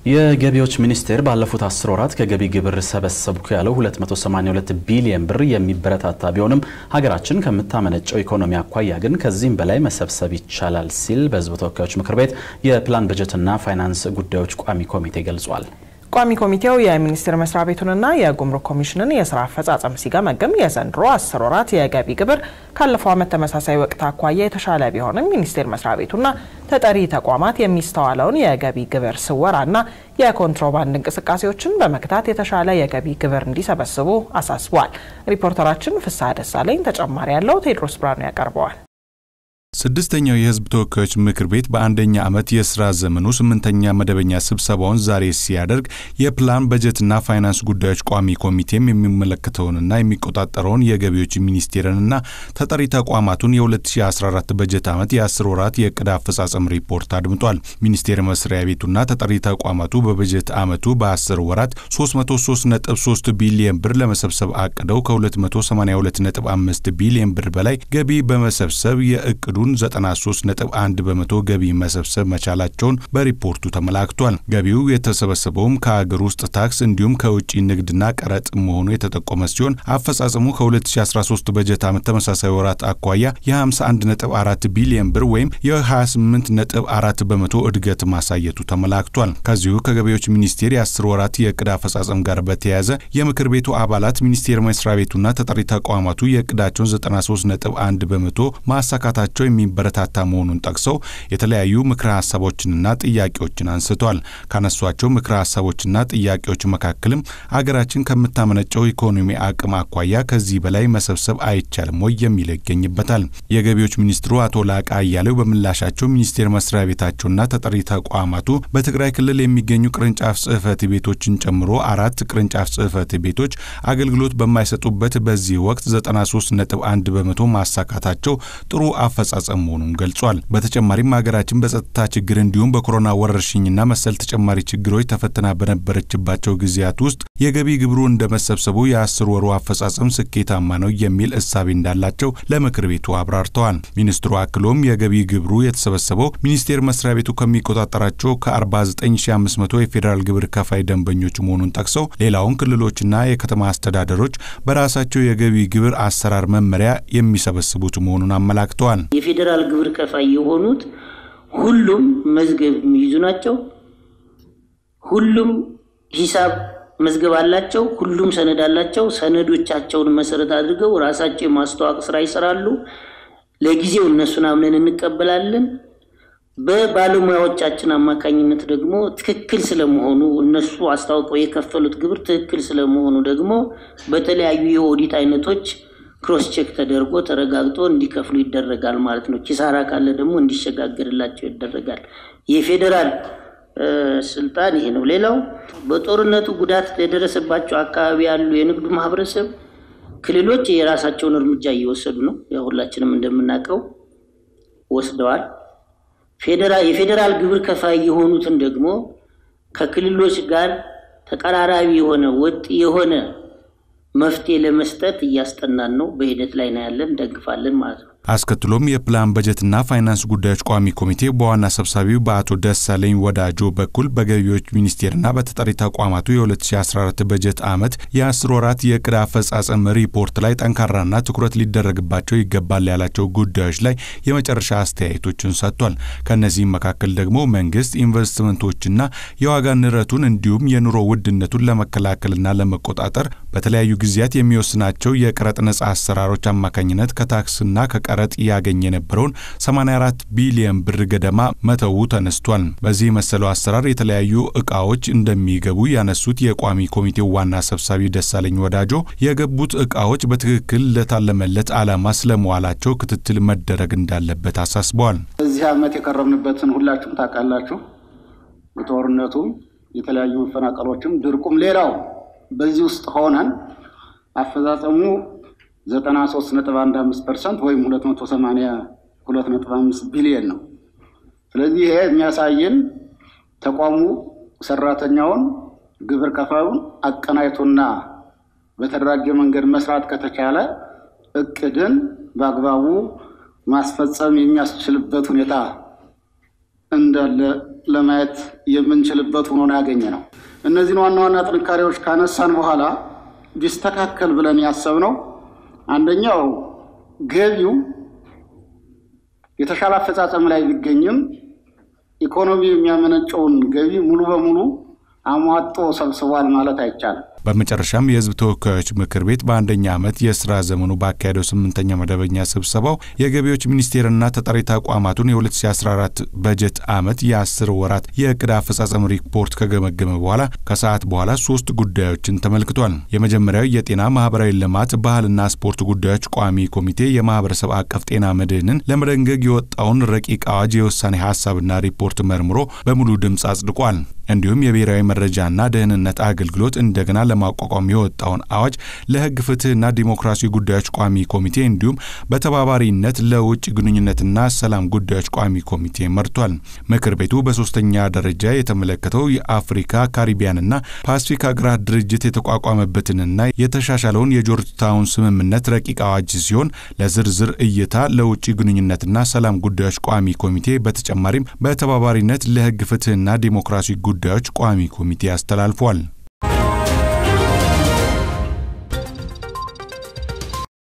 የገቢዎች ሚኒስቴር ባለፉት አስር ወራት ከገቢ ግብር ሰበሰብኩ ያለው 282 ቢሊየን ብር የሚበረታታ ቢሆንም ሀገራችን ከምታመነጨው ኢኮኖሚ አኳያ ግን ከዚህም በላይ መሰብሰብ ይቻላል ሲል በሕዝብ ተወካዮች ምክር ቤት የፕላን በጀትና ፋይናንስ ጉዳዮች ቋሚ ኮሚቴ ገልጿል። ቋሚ ኮሚቴው የሚኒስቴር መስሪያ ቤቱንና የጉምሩክ ኮሚሽንን የስራ አፈጻጸም ሲገመግም የዘንድሮ አስር ወራት የገቢ ግብር ካለፈው ዓመት ተመሳሳይ ወቅት አኳያ የተሻለ ቢሆንም ሚኒስቴር መስሪያ ቤቱና ተጠሪ ተቋማት የሚስተዋለውን የገቢ ግብር ስወራና የኮንትሮባንድ እንቅስቃሴዎችን በመግታት የተሻለ የገቢ ግብር እንዲሰበስቡ አሳስቧል። ሪፖርተራችን ፍስሐ ደሳለኝ ተጨማሪ ያለው ቴድሮስ ብርሃኑ ያቀርበዋል። ስድስተኛው የህዝብ ተወካዮች ምክር ቤት በአንደኛ ዓመት የስራ ዘመኑ ስምንተኛ መደበኛ ስብሰባውን ዛሬ ሲያደርግ የፕላን በጀትና ፋይናንስ ጉዳዮች ቋሚ ኮሚቴም የሚመለከተውንና የሚቆጣጠረውን የገቢዎች ሚኒስቴርንና ተጠሪ ተቋማቱን የ2014 በጀት ዓመት የአስር ወራት የዕቅድ አፈጻጸም ሪፖርት አድምጧል። ሚኒስቴር መስሪያ ቤቱና ተጠሪ ተቋማቱ በበጀት ዓመቱ በ10 ወራት 333.3 ቢሊየን ብር ለመሰብሰብ አቅደው ከ282.5 ቢሊየን ብር በላይ ገቢ በመሰብሰብ የእቅዱ 93.1 በመቶ ገቢ መሰብሰብ መቻላቸውን በሪፖርቱ ተመላክቷል። ገቢው የተሰበሰበውም ከአገር ውስጥ ታክስ እንዲሁም ከውጭ ንግድና ቀረጥ መሆኑ የተጠቆመ ሲሆን አፈጻጸሙ ከ2013 በጀት ዓመት ተመሳሳይ ወራት አኳያ የ51.4 ቢሊዮን ብር ወይም የ28.4 በመቶ እድገት ማሳየቱ ተመላክቷል። ከዚሁ ከገቢዎች ሚኒስቴር የ10 ወራት የዕቅድ አፈጻጸም ጋር በተያያዘ የምክር ቤቱ አባላት ሚኒስቴር መስሪያ ቤቱና ተጠሪ ተቋማቱ የዕቅዳቸውን 93.1 በመቶ ማሳካታቸው የሚበረታታ መሆኑን ጠቅሰው የተለያዩ ምክረ ሀሳቦችንና ጥያቄዎችን አንስተዋል። ካነሷቸው ምክረ ሀሳቦችና ጥያቄዎች መካከልም አገራችን ከምታመነጨው ኢኮኖሚ አቅም አኳያ ከዚህ በላይ መሰብሰብ አይቻልም ወይ የሚለው ይገኝበታል። የገቢዎች ሚኒስትሩ አቶ ላቃ አያሌው በምላሻቸው ሚኒስቴር መስሪያ ቤታቸውና ተጠሪ ተቋማቱ በትግራይ ክልል የሚገኙ ቅርንጫፍ ጽህፈት ቤቶችን ጨምሮ አራት ቅርንጫፍ ጽህፈት ቤቶች አገልግሎት በማይሰጡበት በዚህ ወቅት 93.1 በመቶ ማሳካታቸው ጥሩ አፈጻጸም መሆኑን ገልጿል። በተጨማሪም ሀገራችን በጸጥታ ችግር እንዲሁም በኮሮና ወረርሽኝና መሰል ተጨማሪ ችግሮች ተፈትና በነበረችባቸው ጊዜያት ውስጥ የገቢ ግብሩ እንደመሰብሰቡ የአስር ወሩ አፈጻጸም ስኬታማ ነው የሚል እሳቤ እንዳላቸው ለምክር ቤቱ አብራርተዋል። ሚኒስትሩ አክሎም የገቢ ግብሩ የተሰበሰበው ሚኒስቴር መስሪያ ቤቱ ከሚቆጣጠራቸው ከ49500 የፌዴራል ግብር ከፋይ ደንበኞች መሆኑን ጠቅሰው ሌላውን ክልሎችና የከተማ አስተዳደሮች በራሳቸው የገቢ ግብር አሰራር መመሪያ የሚሰበስቡት መሆኑን አመላክተዋል። የፌዴራል ግብር ከፋይ የሆኑት ሁሉም መዝገብ የሚይዙ ናቸው። ሁሉም ሂሳብ መዝገብ አላቸው። ሁሉም ሰነድ አላቸው። ሰነዶቻቸውን መሰረት አድርገው ራሳቸው የማስተዋወቅ ስራ ይሰራሉ። ለጊዜው እነሱን አምነን እንቀበላለን። በባለሙያዎቻችን አማካኝነት ደግሞ ትክክል ስለመሆኑ እነሱ አስታውቀው የከፈሉት ግብር ትክክል ስለመሆኑ ደግሞ በተለያዩ የኦዲት አይነቶች ክሮስ ቼክ ተደርጎ ተረጋግጦ እንዲከፍሉ ይደረጋል ማለት ነው። ኪሳራ ካለ ደግሞ እንዲሸጋገርላቸው ይደረጋል። የፌዴራል ስልጣን ይሄ ነው። ሌላው በጦርነቱ ጉዳት የደረሰባቸው አካባቢ ያሉ የንግዱ ማህበረሰብ ክልሎች የራሳቸውን እርምጃ እየወሰዱ ነው። ያው ሁላችንም እንደምናውቀው ወስደዋል። የፌዴራል ግብር ከፋይ የሆኑትን ደግሞ ከክልሎች ጋር ተቀራራቢ የሆነ ወጥ የሆነ መፍትሄ ለመስጠት እያስጠናን ነው። በሂደት ላይ ነው ያለን፣ እንደግፋለን ማለት ነው። አስከትሎም የፕላን በጀትና ፋይናንስ ጉዳዮች ቋሚ ኮሚቴ በዋና ሰብሳቢው በአቶ ደሳለኝ ወዳጆ በኩል በገቢዎች ሚኒስቴርና በተጠሪ ተቋማቱ የ2014 በጀት ዓመት የአስር ወራት የዕቅድ አፈጻጸም ሪፖርት ላይ ጠንካራና ትኩረት ሊደረግባቸው ይገባል ያላቸው ጉዳዮች ላይ የመጨረሻ አስተያየቶችን ሰጥቷል። ከእነዚህም መካከል ደግሞ መንግስት ኢንቨስትመንቶችና የዋጋ ንረቱን እንዲሁም የኑሮ ውድነቱን ለመከላከልና ለመቆጣጠር በተለያዩ ጊዜያት የሚወስናቸው የቀረጥ ነጻ አሰራሮች አማካኝነት ከታክስና ቀረጥ ያገኝ የነበረውን 84 ቢሊዮን ብር ገደማ መተው ተነስቷል። በዚህ መሰለው አሰራር የተለያዩ እቃዎች እንደሚገቡ ያነሱት የቋሚ ኮሚቴው ዋና ሰብሳቢ ደሳለኝ ወዳጆ የገቡት እቃዎች በትክክል ለታለመለት ዓላማ ስለመዋላቸው ክትትል መደረግ እንዳለበት አሳስበዋል። በዚህ ዓመት የቀረብንበትን ሁላችሁም ታውቃላችሁ። ጦርነቱም፣ የተለያዩ መፈናቀሎችም፣ ድርቁም ሌላው በዚህ ውስጥ ሆነን አፈጻጸሙ 93.15 ፐርሰንት ወይም 282.5 ቢሊየን ነው። ስለዚህ ይሄ የሚያሳየን ተቋሙ ሰራተኛውን፣ ግብር ከፋዩን አቀናይቶና በተደራጀ መንገድ መስራት ከተቻለ እቅድን በአግባቡ ማስፈጸም የሚያስችልበት ሁኔታ እንዳለ ለማየት የምንችልበት ሆኖ ነው ያገኘ ነው። እነዚህን ዋና ዋና ጥንካሬዎች ካነሳን በኋላ ቢስተካከል ብለን ያሰብነው አንደኛው ገቢው የተሻለ አፈጻጸም ላይ ቢገኝም ኢኮኖሚ የሚያመነጨውን ገቢ ሙሉ በሙሉ አሟጦ ሰብስቧል ማለት አይቻልም። በመጨረሻም የሕዝብ ተወካዮች ምክር ቤት በአንደኛ ዓመት የስራ ዘመኑ ባካሄደው ስምንተኛ መደበኛ ስብሰባው የገቢዎች ሚኒስቴርና ተጠሪ ተቋማቱን የ2014 በጀት ዓመት የአስር ወራት የዕቅድ አፈጻጸም ሪፖርት ከገመገመ በኋላ ከሰዓት በኋላ ሶስት ጉዳዮችን ተመልክቷል። የመጀመሪያው የጤና ማህበራዊ ልማት፣ ባህልና ስፖርት ጉዳዮች ቋሚ ኮሚቴ የማህበረሰብ አቀፍ ጤና መድህንን ለመደንገግ የወጣውን ረቂቅ አዋጅ የውሳኔ ሀሳብና ሪፖርት መርምሮ በሙሉ ድምፅ አጽድቋል። እንዲሁም የብሔራዊ መረጃና ደህንነት አገልግሎት እንደገና ለማቋቋም የወጣውን አዋጅ ለሕግ ፍትህና ዲሞክራሲ ጉዳዮች ቋሚ ኮሚቴ እንዲሁም በተባባሪነት ለውጭ ግንኙነትና ሰላም ጉዳዮች ቋሚ ኮሚቴ መርቷል። ምክር ቤቱ በሶስተኛ ደረጃ የተመለከተው የአፍሪካ ካሪቢያንና ፓሲፊክ ሀገራት ድርጅት የተቋቋመበትንና የተሻሻለውን የጆርጅ ታውን ስምምነት ረቂቅ አዋጅ ሲሆን ለዝርዝር እይታ ለውጭ ግንኙነትና ሰላም ጉዳዮች ቋሚ ኮሚቴ በተጨማሪም በተባባሪነት ለሕግ ፍትህና ዲሞክራሲ ጉዳዮች ቋሚ ኮሚቴ አስተላልፏል።